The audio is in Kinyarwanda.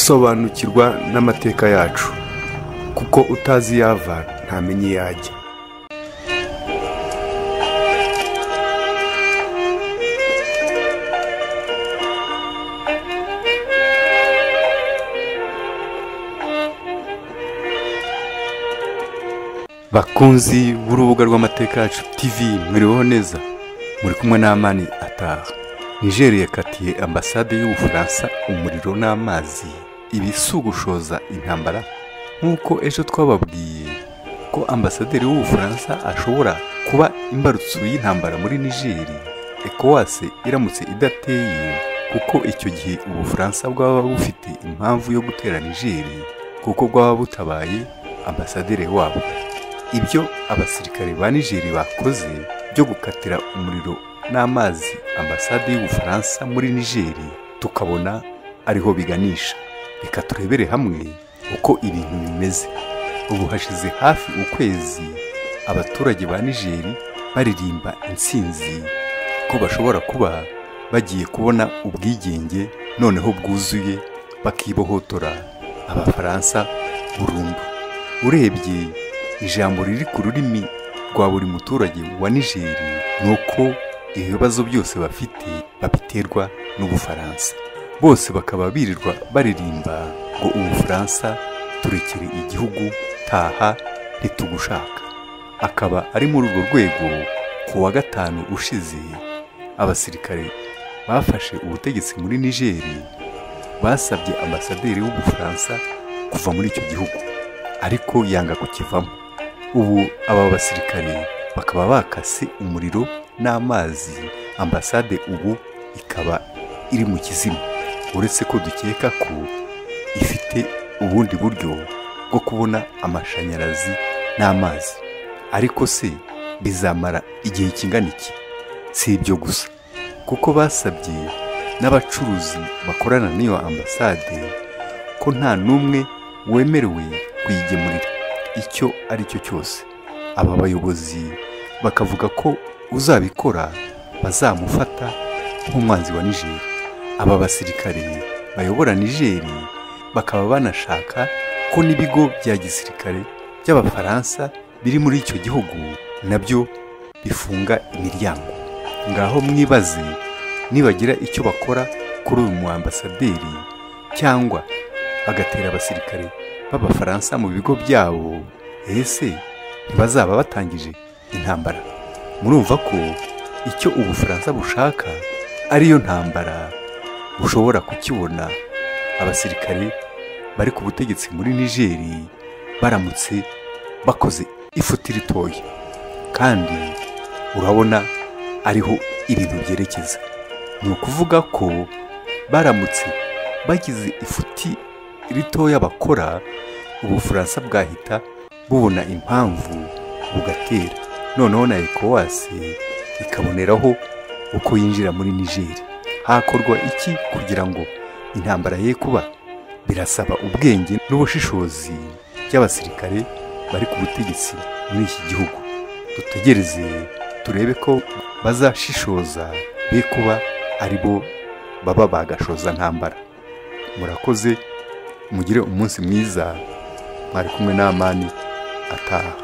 sobanukirwa n'amateka yacu kuko utazi iyo ava ntamenya iyo ajya bakunzi b'urubuga rw'amateka yacu tv mwiriweho neza muri kumwe n'amani ataha nigeria yakatiye ambasade y'ubufaransa umuriro n'amazi ibisugushoza intambara nk'uko ejo twababwiye ko ambasaderi w'ubufaransa ashobora kuba imbarutso y'intambara muri nigeria ekowase iramutse idateye kuko icyo gihe ubufaransa bwaba bufite impamvu yo gutera nigeria kuko bwaba butabaye ambasaderi wabo ibyo abasirikare ba nigeri bakoze byo gukatira umuriro n'amazi ambasade y'ubufaransa muri nigeri tukabona ariho biganisha reka turebere hamwe uko ibintu bimeze ubu hashize hafi ukwezi abaturage ba nigeri baririmba intsinzi ko bashobora kuba bagiye kubona ubwigenge noneho bwuzuye bakibohotora abafaransa burundu urebye ijambo riri ku rurimi rwa buri muturage wa nigeri ni uko ibibazo byose bafite babiterwa n'ubufaransa bose bakaba birirwa baririmba ngo ubufaransa turekere igihugu taha ntitugushaka akaba ari muri urwo rwego ku wa gatanu ushize abasirikare bafashe ubutegetsi muri nigeri basabye ambasaderi w'ubufaransa kuva muri icyo gihugu ariko yanga kukivamo ubu aba basirikare bakaba bakase umuriro n'amazi ambasade ubu ikaba iri mu kizima uretse ko dukeka ko ifite ubundi buryo bwo kubona amashanyarazi n'amazi ariko se bizamara igihe kingana iki si ibyo gusa kuko basabye n'abacuruzi bakorana n'iyo ambasade ko nta n'umwe wemerewe kuyigemurira icyo ari cyo cyose aba bayobozi bakavuga ko uzabikora bazamufata nk'umwanzi wa nigeri aba basirikare bayobora nigeri bakaba banashaka ko n'ibigo bya gisirikare by'abafaransa biri muri icyo gihugu nabyo bifunga imiryango ngaho mwibaze nibagira icyo bakora kuri uyu mu ambasaderi cyangwa bagatera abasirikare b'abafaransa mu bigo byabo ese ntibazaba batangije intambara murumva ko icyo ubufaransa bushaka ariyo ntambara bushobora kukibona abasirikare bari ku butegetsi muri nigeri baramutse bakoze ifuti ritoya kandi urabona ariho ibintu byerekeza ni ukuvuga ko baramutse bagize ifuti ritoya bakora ubufaransa bwahita bubona impamvu bugatera noneho na ekowasi ikaboneraho uko yinjira muri nigeri hakorwa iki kugira ngo intambara ye kuba birasaba ubwenge n'ubushishozi by'abasirikare bari ku butegetsi muri iki gihugu dutegereze turebe ko bazashishoza be kuba aribo baba bagashoza ntambara murakoze mugire umunsi mwiza mwari kumwe n'amani ataha